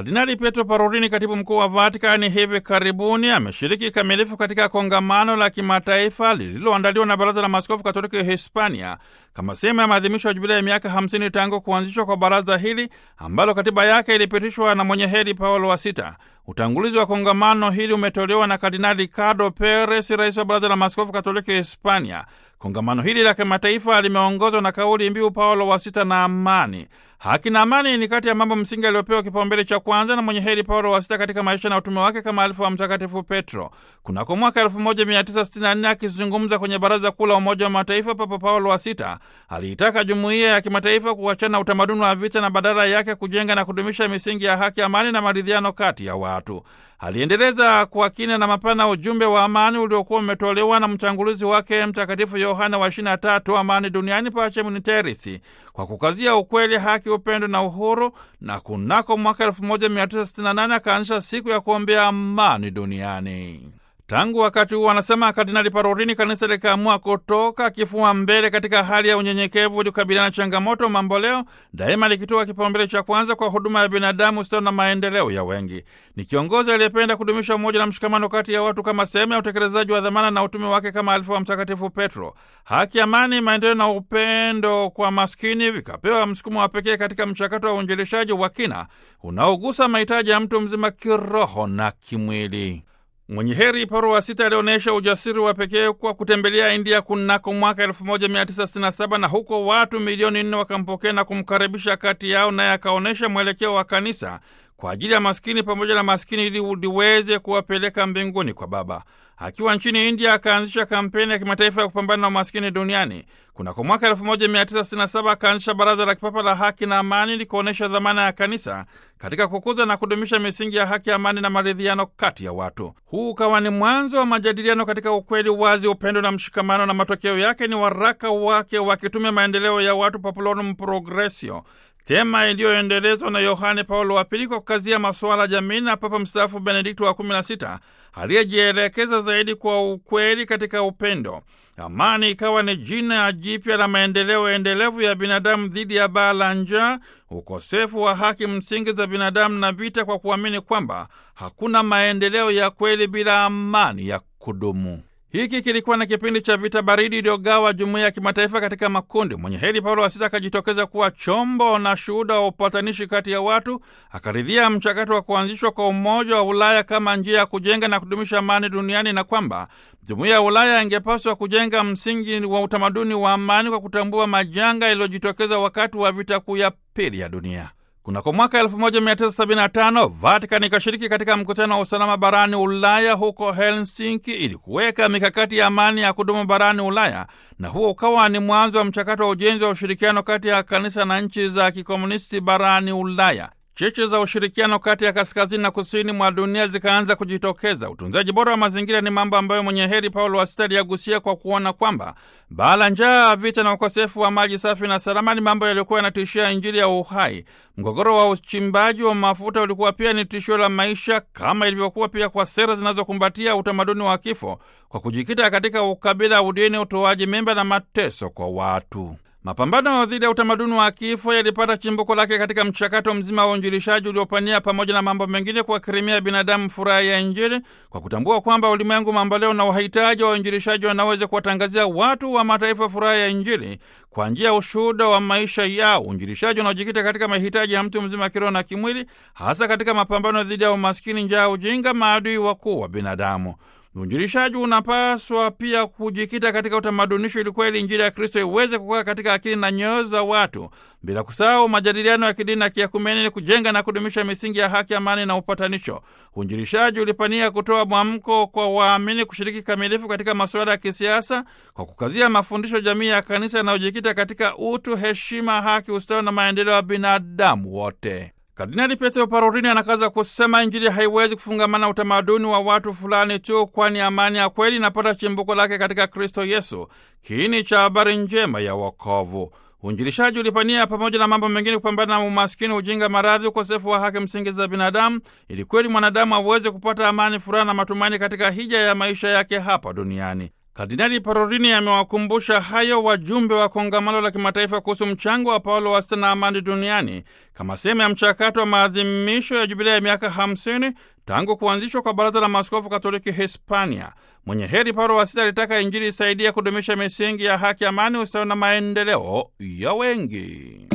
Kardinali Pietro Parolin, katibu mkuu wa Vatikani, hivi karibuni ameshiriki kikamilifu katika kongamano la kimataifa lililoandaliwa na Baraza la Maaskofu Katoliki Hispania kama sehemu ya maadhimisho ya jubilei ya miaka 50 tangu kuanzishwa kwa baraza hili ambalo katiba yake ilipitishwa na mwenye heri Paulo wa Sita. Utangulizi wa kongamano hili umetolewa na Kardinali Ricardo Perez, rais wa Baraza la Maaskofu Katoliki Hispania. Kongamano hili la kimataifa limeongozwa na kauli mbiu Paulo wa Sita na amani. Haki na amani ni kati ya mambo msingi aliyopewa kipaumbele cha kwanza na mwenye heri Paulo wa Sita katika maisha na utume wake kama alifu wa Mtakatifu Petro. Kunako mwaka 1964 akizungumza kwenye Baraza Kuu la Umoja wa Mataifa, Papa Paulo wa Sita aliitaka jumuiya ya kimataifa kuachana na utamaduni wa vita na badala yake kujenga na kudumisha misingi ya haki, amani na maridhiano kati ya watu. Aliendeleza kwa kina na mapana ujumbe wa amani uliokuwa umetolewa na mtangulizi wake Mtakatifu Yohana wa 23, amani duniani, Pacem in Terris, kwa kukazia ukweli, haki, upendo na uhuru, na kunako mwaka 1968 akaanzisha siku ya kuombea amani duniani. Tangu wakati huo, anasema Kardinali Parolini, kanisa likaamua kutoka kifua mbele katika hali ya unyenyekevu ili kukabiliana na changamoto mamboleo, daima likitoa kipaumbele cha kwanza kwa huduma ya binadamu, ustawi na maendeleo ya wengi. Ni kiongozi aliyependa kudumisha umoja na mshikamano kati ya watu kama sehemu ya utekelezaji wa dhamana na utume wake kama alifu wa Mtakatifu Petro. Haki, amani, maendeleo na upendo kwa maskini vikapewa msukumo wa pekee katika mchakato wa uinjilishaji wa kina unaogusa mahitaji ya mtu mzima kiroho na kimwili. Mwenye heri Paulo wa Sita alionyesha ujasiri wa pekee kwa kutembelea India kunako mwaka 1967 na huko watu milioni nne wakampokea na kumkaribisha kati yao, naye akaonyesha mwelekeo wa kanisa kwa ajili ya maskini pamoja na maskini ili liweze kuwapeleka mbinguni kwa Baba. Akiwa nchini India akaanzisha kampeni ya kimataifa ya kupambana na umaskini duniani. Kunako mwaka 1967 akaanzisha Baraza la Kipapa la Haki na Amani likuonyesha dhamana ya kanisa katika kukuza na kudumisha misingi ya haki, amani na maridhiano kati ya watu. Huu ukawa ni mwanzo wa majadiliano katika ukweli, wazi, upendo na mshikamano, na matokeo yake ni waraka wake wa kitume Maendeleo ya Watu, Populorum Progressio, tema iliyoendelezwa na Yohane Paulo wa Pili kwa kukazia masuala jamii na Papa mstaafu Benedikto wa 16 aliyejielekeza zaidi kwa ukweli katika upendo. Amani ikawa ni jina jipya la maendeleo endelevu ya binadamu dhidi ya baa la njaa, ukosefu wa haki msingi za binadamu na vita, kwa kuamini kwamba hakuna maendeleo ya kweli bila amani ya kudumu. Hiki kilikuwa na kipindi cha vita baridi iliyogawa jumuiya ya kimataifa katika makundi. Mwenye heri Paulo wa Sita akajitokeza kuwa chombo na shuhuda wa upatanishi kati ya watu, akaridhia mchakato wa kuanzishwa kwa Umoja wa Ulaya kama njia ya kujenga na kudumisha amani duniani, na kwamba jumuiya ya Ulaya ingepaswa kujenga msingi wa utamaduni wa amani kwa kutambua majanga yaliyojitokeza wakati wa vita kuu ya pili ya dunia. Kunako mwaka 1975 Vatican ikashiriki katika mkutano wa usalama barani Ulaya huko Helsinki ili kuweka mikakati ya amani ya kudumu barani Ulaya, na huo ukawa ni mwanzo wa mchakato wa ujenzi wa ushirikiano kati ya kanisa na nchi za kikomunisti barani Ulaya. Cheche za ushirikiano kati ya kaskazini na kusini mwa dunia zikaanza kujitokeza. Utunzaji bora wa mazingira ni mambo ambayo mwenye heri Paulo wa Sita aliyagusia kwa kuona kwamba baa la njaa, vita na ukosefu wa maji safi na salama ni mambo yaliyokuwa yanatishia Injili ya uhai. Mgogoro wa uchimbaji wa mafuta ulikuwa pia ni tishio la maisha, kama ilivyokuwa pia kwa sera zinazokumbatia utamaduni wa kifo kwa kujikita katika ukabila, udini, utoaji mimba na mateso kwa watu. Mapambano dhidi ya utamaduni wa kifo yalipata chimbuko lake katika mchakato mzima wa uinjilishaji uliopania pamoja na mambo mengine kuwakirimia binadamu furaha ya Injili kwa kutambua kwamba ulimwengu mamboleo na wahitaji wa uinjilishaji wanaweza kuwatangazia watu wa mataifa furaha ya Injili kwa njia ya ushuhuda wa maisha yao. Uinjilishaji unaojikita katika mahitaji ya mtu mzima kiroho na kimwili, hasa katika mapambano dhidi ya umaskini, njaa, ujinga, maadui wakuu wa binadamu. Uinjilishaji unapaswa pia kujikita katika utamadunisho ili kweli Injili ya Kristo iweze kukaa katika akili na nyoyo za watu, bila kusahau majadiliano ya kidini na kiakumeni ili kujenga na kudumisha misingi ya haki, amani na upatanisho. Uinjilishaji ulipania kutoa mwamko kwa waamini kushiriki kamilifu katika masuala ya kisiasa kwa kukazia mafundisho jamii ya kanisa yanayojikita katika utu, heshima, haki, ustawi na maendeleo ya binadamu wote. Kardinali Petro Parolini anakaza kusema Injili haiwezi kufungamana utamaduni wa watu fulani tu, kwani amani ya kweli inapata chimbuko lake katika Kristo Yesu, kiini cha habari njema ya wokovu. Uinjilishaji ulipania pamoja na mambo mengine kupambana na umaskini, ujinga, maradhi, ukosefu wa haki msingi za binadamu, ili kweli mwanadamu aweze kupata amani, furaha na matumaini katika hija ya maisha yake hapa duniani. Kardinali Parolini amewakumbusha hayo wajumbe wa kongamano la kimataifa kuhusu mchango wa Paulo wa Sita na amani duniani kama sehemu ya mchakato wa maadhimisho ya jubilea ya miaka 50 tangu kuanzishwa kwa Baraza la Maaskofu Katoliki Hispania. Mwenye heri Paulo wa Sita alitaka Injili isaidia kudumisha misingi ya haki, amani, ustawi na maendeleo ya wengi.